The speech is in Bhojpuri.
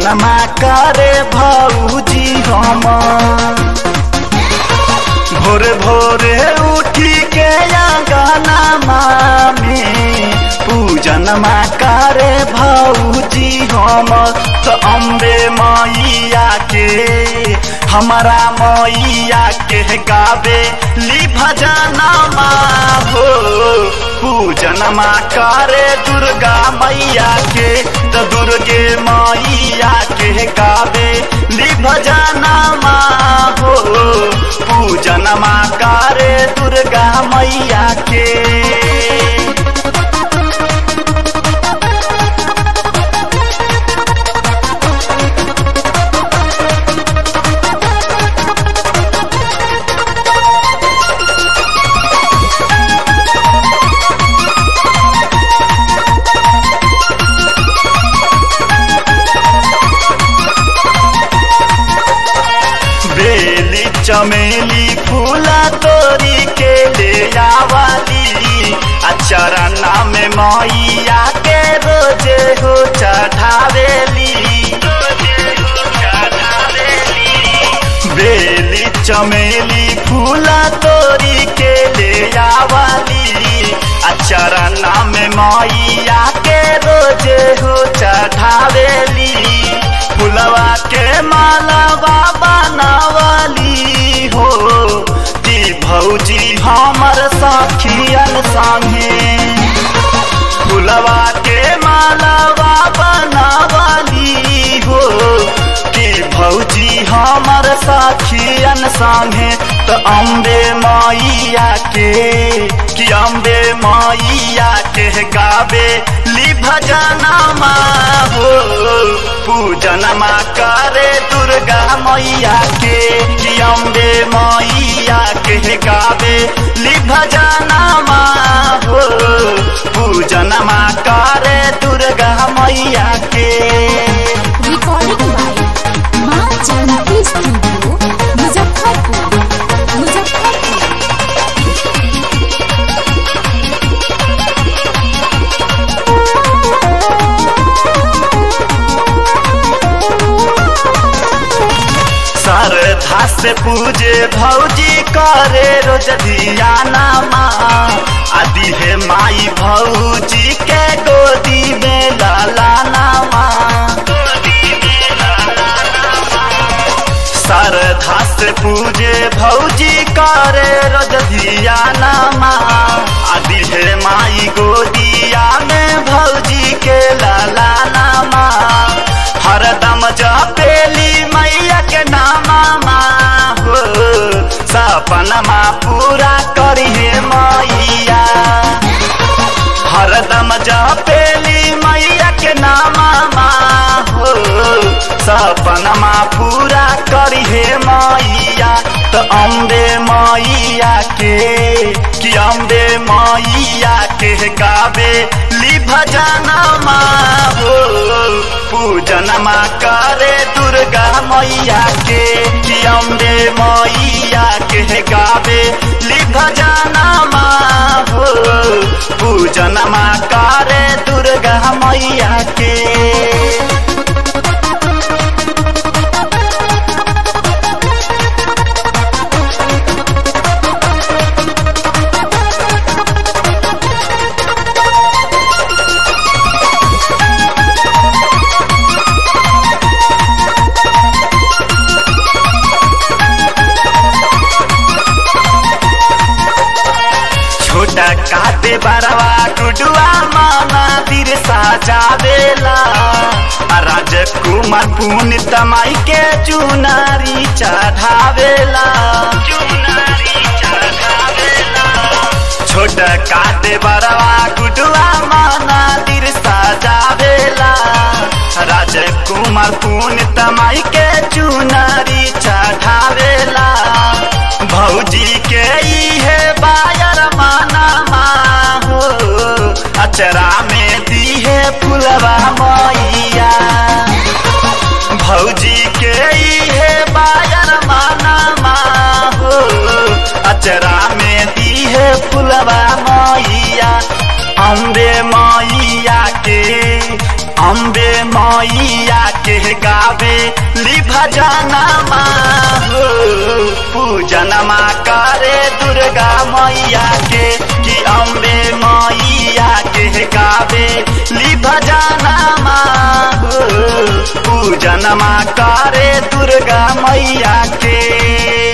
पूजनमा करे भौजी हम भोरे भोरे उठी के गाना में पूजनमा करे भौजी हम तो अम्बे मैया के हमारा मैया के गावे ली भजनमा हो पूजनमा करे दुर्गा मैया के तो दुर्गे मैया के गावे ली भजनमा हो पूजनमा करे दुर्गा मैया के बेली चमेली फूला तोरी के ले आवाली आ चरना में मैया के रोजे हो चढ़ावेली बेली चमेली फूला तोरी के ले आवाली आ चरना में मैया के रोजे हो चढ़ावेली फुलवा के मालावा बनावली हो ती भौजी हमर सखियन संगे फुलवा के मालावा बनावली हो कि भौजी हमर सखियन संगे तो अम्बे मैया के कि अम्बे मैया के गावे ली भजनमा हो पूजनमा करे दुर्गा मैया के कि अम्बे मैया के गावे ली भजनमा हो पूजनमा करे दुर्गा मैया के रिकॉर्डिंग बाय माँ जानकी स्टूडियो मुजफ्फरपुर मुजफ्फरपुर श्रद्धा से पूजे भौजी करे रोज धियाना माँ आदि है माई भौजी के गोदी में लालाना माँ श्रद्धा से पूजे भौजी करे रोज धियाना माँ आदि है माई गोदिया में भौजी के लालाना माँ हरदम जपेली मैया के नामा माँ हो सपनमा पूरा करिहे मैया हरदम जपेली मैया के नामा माँ हो सपनमा पूरा करिहे मैया तो अम्बे मैया के कि अम्बे मैया के गावे ली भजनमा हो पूजनमा करे दुर्गा मैया के कि अम्बे मैया के गावे ली भजनमा हो पूजनमा करे दुर्गा मैया के छोटा काते बरवा टुडुआ माना दिर साजावेला आ राजकुमार पुण्य तमाई के चुनारी चढ़ावेला छोटा काते बरवा टुडुआ माना दिर साजावेला राजकुमार पुण्य तमाई के चुनारी चढ़ावेला भौजी के इहे बायर माना माँ हो अचरा में दीहे फुलवा मैया भौजी के इहे बायर माना माँ हो अचरा में दीहे फुलवा मैया अम्बे मैया के अम्बे मैया के गावे ली भजना हो पूजनमा करे दुर्गा मैया के कि अम्बे मैया के गावे ली भजना हो पूजनमा करे दुर्गा मैया के